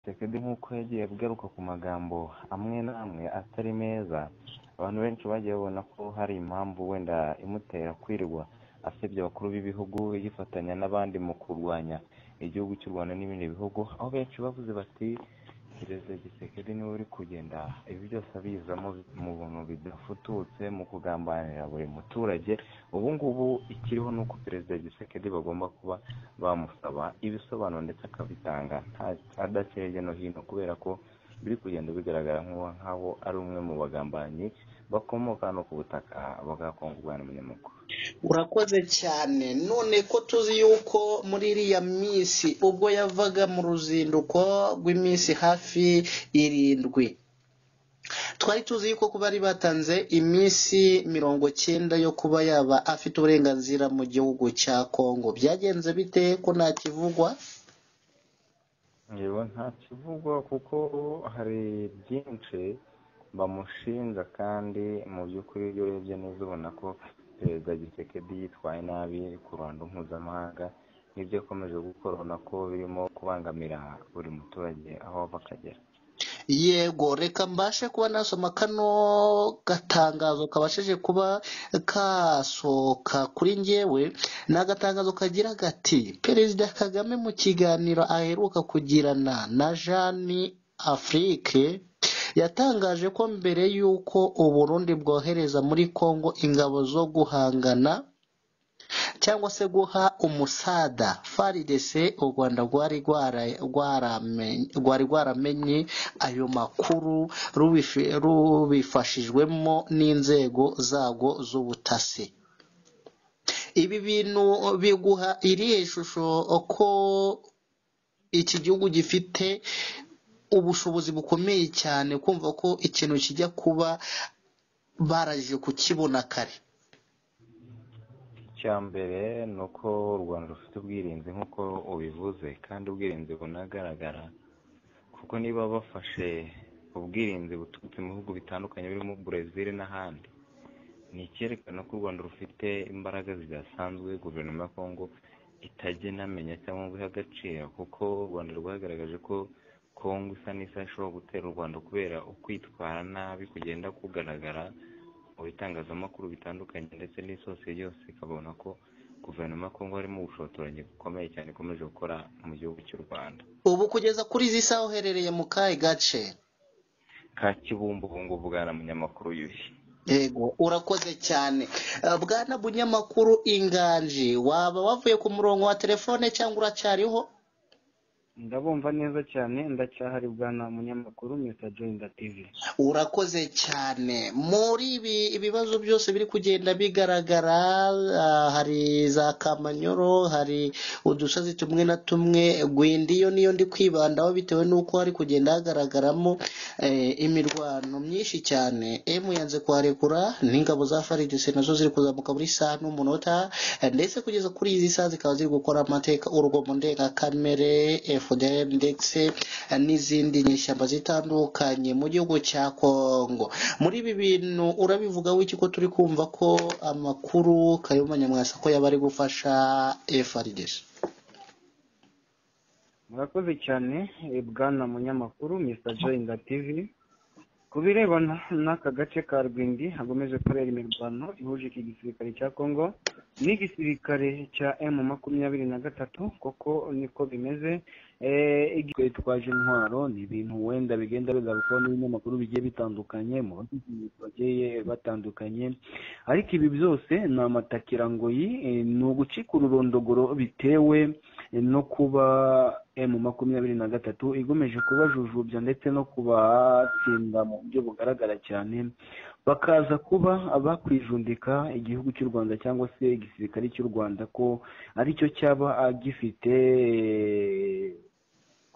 Tshisekedi nk'uko yagiye agaruka ku magambo amwe n'amwe atari meza abantu benshi bagiye babona ko hari impamvu wenda imutera kwirirwa asebya abakuru b'ibihugu yifatanya n'abandi mu kurwanya igihugu cy'u Rwanda n'ibindi bihugu aho benshi bavuze bati perezida Tshisekedi niwe uri kugenda ibi byose abizamo mu bintu bidafututse mu kugambanira buri muturage ubu ngubu ikiriho ni uko perezida Tshisekedi bagomba kuba bamusaba ibisobanuro ndetse akabitanga adaciye hirya no hino kubera ko biri kugenda bigaragara nk'aho ari umwe mu bagambanyi bakomoka hano ku butaka bagakonga umwana munyamakuru urakoze cyane none ko tuzi yuko muri iriya minsi ubwo yavaga mu ruzinduko rw'iminsi hafi irindwi twari tuzi yuko kuba bari batanze iminsi mirongo cyenda yo kuba yaba afite uburenganzira mu gihugu cya kongo byagenze bite ko nta kivugwa yewe nta kivugwa kuko hari byinshi bamushinja kandi mu by'ukuri iyo urebye neza ubona ko perezida gisekedi yitwaye nabi ku ruhando mpuzamahanga n'ibyo yakomeje gukora ubona ko birimo kubangamira buri muturage aho ava akagera yego reka mbashe kuba nasoma kano gatangazo kabashije kuba kasohoka kuri ngewe ni agatangazo kagira gati perezida kagame mu kiganiro aheruka kugirana na jeanne afurike yatangaje ko mbere y'uko uburundi bwohereza muri congo ingabo zo guhangana cyangwa se guha umusada faridese u rwanda rwari rwaramenye ayo makuru rubifashijwemo n'inzego zarwo z'ubutasi ibi bintu biguha irihe shusho ko iki gihugu gifite ubushobozi bukomeye cyane kumva ko ikintu kijya kuba baraje kukibona kare icya mbere ni uko u rwanda rufite ubwirinzi nk'uko ubivuze kandi ubwirinzi bunagaragara kuko niba bafashe ubwirinzi buturutse mu bihugu bitandukanye birimo burezili n'ahandi ni icyerekana ko u rwanda rufite imbaraga zidasanzwe guverinoma ya kongo itajya inamenya cyangwa ngo ihe agaciro kuko u rwanda rwagaragaje ko kongo isa n'isaha ishobora gutera u rwanda kubera ukwitwara nabi kugenda kugaragara mu bitangazamakuru bitandukanye ndetse n'isosiye yose ikabona ko guverinoma ya kongo harimo ubushotoranyi bukomeye cyane ikomeje gukora mu gihugu cy'u rwanda ubu kugeza kuri izi saha uherereye mu kahe gace ka kibumbu ubu ngubu bwana munyamakuru yuhi yego urakoze cyane bwana bunyamakuru inganji waba wavuye ku murongo wa telefone cyangwa uracyariho ndabumva neza cyane ndacyahari bwana munyamakuru mr joyinda tv urakoze cyane muri ibi ibibazo byose biri kugenda bigaragara hari za kamanyoro hari udusozi tumwe na tumwe gwindi yo niyo ndi kwibandaho bitewe n'uko hari kugenda hagaragaramo imirwano myinshi cyane emu yanze kuharekura n'ingabo za faridese nazo ziri kuzamuka muri saa n'umunota ndetse kugeza kuri izi saha zikaba ziri gukora amateka urugomo ndengakamere FDM ndetse n'izindi nyishyamba zitandukanye mu gihugu cya Kongo muri ibi bintu urabivuga wiki ko turi kumva ko amakuru Kayumba Nyamwasa ko yaba ari gufasha FRDC murakoze cyane bwana munyamakuru Mr Joyinda TV ku birebana n'aka gace ka Rwindi hakomeje kubera imirwano ihuje iki gisirikare cya Kongo n'igisirikare cya M makumyabiri na gatatu koko niko bimeze twaje intwaro ni ibintu wenda bigenda bigarukwaho n'ibinyamakuru bigiye bitandukanye mu bagiye batandukanye ariko ibi byose ni amatakirangoyi ni ugucika ururondogoro bitewe no kuba emu makumyabiri na gatatu igomeje kubajujubya ndetse no kubatsinda mu buryo bugaragara cyane bakaza kuba bakwijundika igihugu cy'u rwanda cyangwa se igisirikare cy'u rwanda ko aricyo cyaba gifite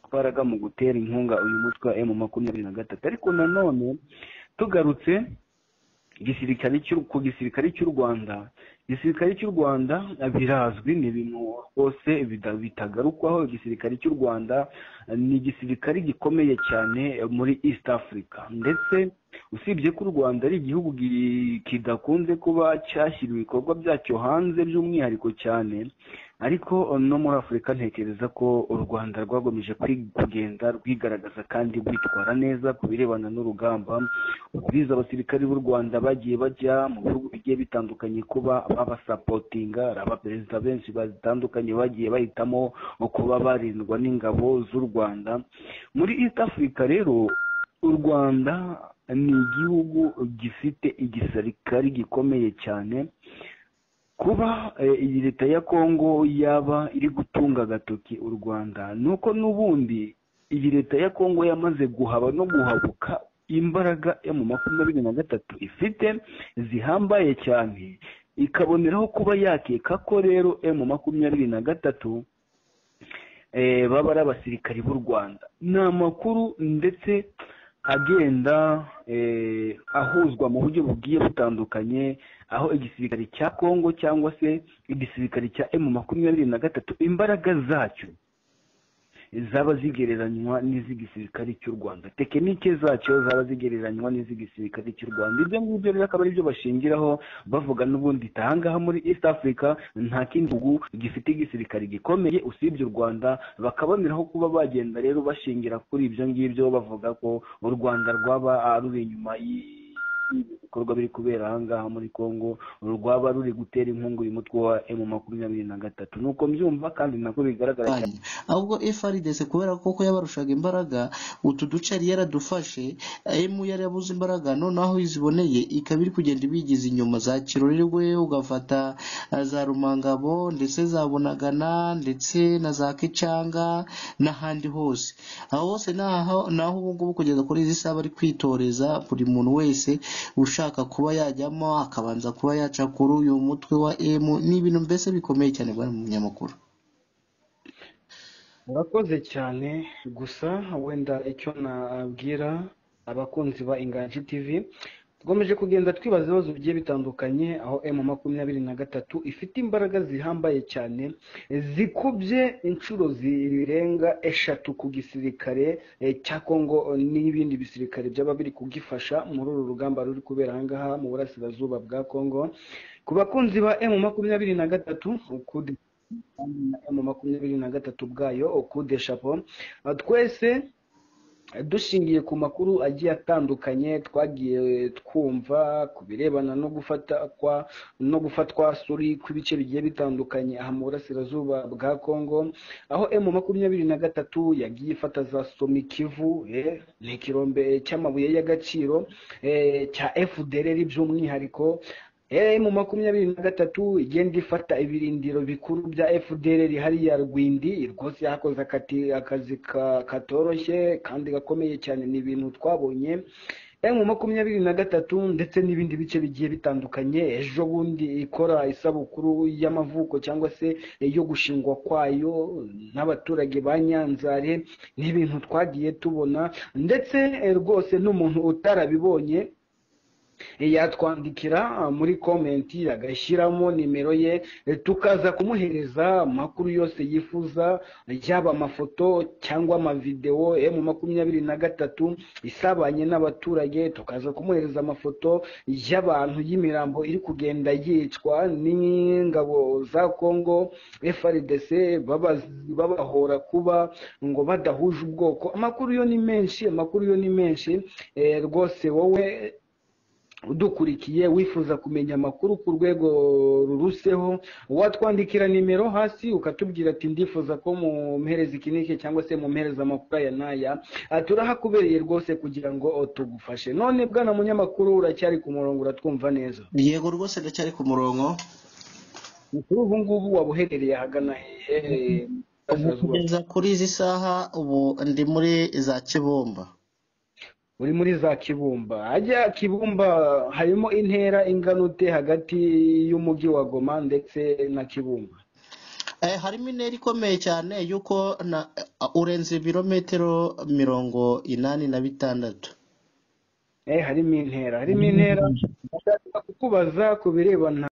imbaraga mu gutera inkunga uyu mutwe wa emu makumyabiri na gatatu ariko nanone tugarutse igisirikare ku gisirikare cy'u rwanda igisirikare cy'u rwanda birazwi ni ibintu rwose bida- bitagarukwaho igisirikare cy'u rwanda ni igisirikare gikomeye cyane muri east africa ndetse usibye ko u rwanda ari igihugu gi- kidakunze kuba cyashyira ibikorwa byacyo hanze by'umwihariko cyane ariko no muri afurika ntekereza ko u rwanda rwagomeje kwi- kugenda rwigaragaza kandi rwitwara neza ku birebana n'urugamba ubwiza abasirikari b'u rwanda bagiye bajya mu bihugu bigiye bitandukanye kuba babasapotinga ari abaperezida benshi batandukanye bagiye bahitamo kuba barindwa n'ingabo z'u rwanda muri east africa rero u rwanda ni igihugu gifite igisirikari gikomeye cyane kuba eh, iyi leta ya kongo yaba iri gutunga agatoki u rwanda nuko n'ubundi iyi leta ya kongo yamaze guhaba no guhabuka imbaraga yo mu makumyabiri na gatatu ifite zihambaye cyane ikaboneraho kuba yakeka ko rero emu makumyabiri na gatatu eh, baba ari abasirikari b'u rwanda ni amakuru ndetse agenda eh, ahuzwa mu buryo bugiye butandukanye aho igisirikare cya kongo cyangwa se igisirikare cya emu makumyabiri na gatatu imbaraga zacyo zaba zigereranywa n'iz'igisirikare cy'u rwanda tekinike zacyo zaba zigereranywa n'iz'igisirikare cy'u rwanda ibyo ngibyo rero akaba ari byo bashingiraho bavuga n'ubundi ati aha ngaha muri east africa nta kindi gihugu gifite igisirikare gikomeye usibye u rwanda bakaboneraho kuba bagenda rero bashingira kuri ibyo ngibyo bavuga ko u rwanda rwaba ah, ruri inyuma y'i- ibikorwa biri kubera ahangaha muri congo rwaba ruri gutera inkungu uyu mutwe wa emu makumyabiri na gatatu ni uko mbyumva kandi nako bigaragara cyane kurwanya ahubwo FRDC kubera ko koko yabarushaga imbaraga utu duce yari yaradufashe emu yari yabuze imbaraga noneho aho iziboneye ikaba iri kugenda ibigiza inyuma za kirorerwe ugafata eh, za rumangabo ndetse za bunagana ndetse na za kicanga n'ahandi hose aho hose naho naho ubu ngubu kugeza kuri izi saha bari kwitoreza buri muntu wese ushaka kuba yajyamo akabanza kuba yaca kuri uyu mutwe wa emu ni ibintu mbese bikomeye cyane bari mu munyamakuru murakoze cyane gusa wenda icyo nabwira abakunzi ba inganji tv tugomeje kugenda twibaza ibibazo bigiye bitandukanye aho emu makumyabiri na gatatu ifite imbaraga zihambaye cyane zikubye inshuro zirenga eshatu ku gisirikare eh, cya kongo n'ibindi bisirikare byaba biri kugifasha muri uru rugamba ruri kubera ahangaha mu burasirazuba bwa kongo ku bakunzi ba emu makumyabiri na gatatu ukudi mu makumyabiri na gatatu bwayo okude shapo Uh, twese uh, dushingiye ku makuru agiye atandukanye twagiye twumva ku birebana no gufata kwa no gufatwa suri kw'ibice bigiye bitandukanye aha mu burasirazuba bwa kongo aho emu makumyabiri na gatatu yagiye ifata za somikivu eh, ni ikirombe cy'amabuye y'agaciro eh, cya efudereri by'umwihariko mu makumyabiri na gatatu igenda ifata ibirindiro bikuru bya fdr hariya rwindi rwose yakoze akati akazi ka- katoroshye kandi gakomeye cyane ni ibintu twabonye mu makumyabiri na gatatu ndetse n'ibindi bice bigiye bitandukanye ejo bundi ikora isabukuru y'amavuko cyangwa se yo gushingwa kwayo n'abaturage ba nyanzare ni ibintu twagiye tubona ndetse eh, rwose n'umuntu utarabibonye yatwandikira muri komenti agashyiramo nimero ye tukaza kumuhereza amakuru yose yifuza yaba amafoto cyangwa amavidewo mu makumyabiri na gatatu isabanye n'abaturage tukaza kumuhereza amafoto y'abantu y'imirambo iri kugenda yicwa n'ingabo za kongo frdc baba- babahora kuba ngo badahuje ubwoko amakuru yo ni menshi amakuru yo ni menshi Eh, rwose wowe udukurikiye wifuza kumenya amakuru ku rwego ruruseho watwandikira nimero hasi ukatubwira ati ndifuza ko mumpereza iki n'iki cyangwa se mumpereza amakuru aya n'aya Ah, turahakubereye rwose kugira ngo oh, tugufashe none bwana munyamakuru uracyari ku murongo uratwumva neza yego rwose ndacyari ku murongo kuri ubu ngubu waba uherereye ahagana hehe ubu Burasirazuba? kugeza kuri izi saha ubu ndi muri za kibumba uri muri za kibumba hajya kibumba harimo intera ingana ute hagati y'umujyi wa goma ndetse na kibumba eh, harimo intera ikomeye cyane yuko na, urenze ibirometero mirongo inani na bitandatu eh harimo intera harimo intera ndashaka kukubaza ku birebana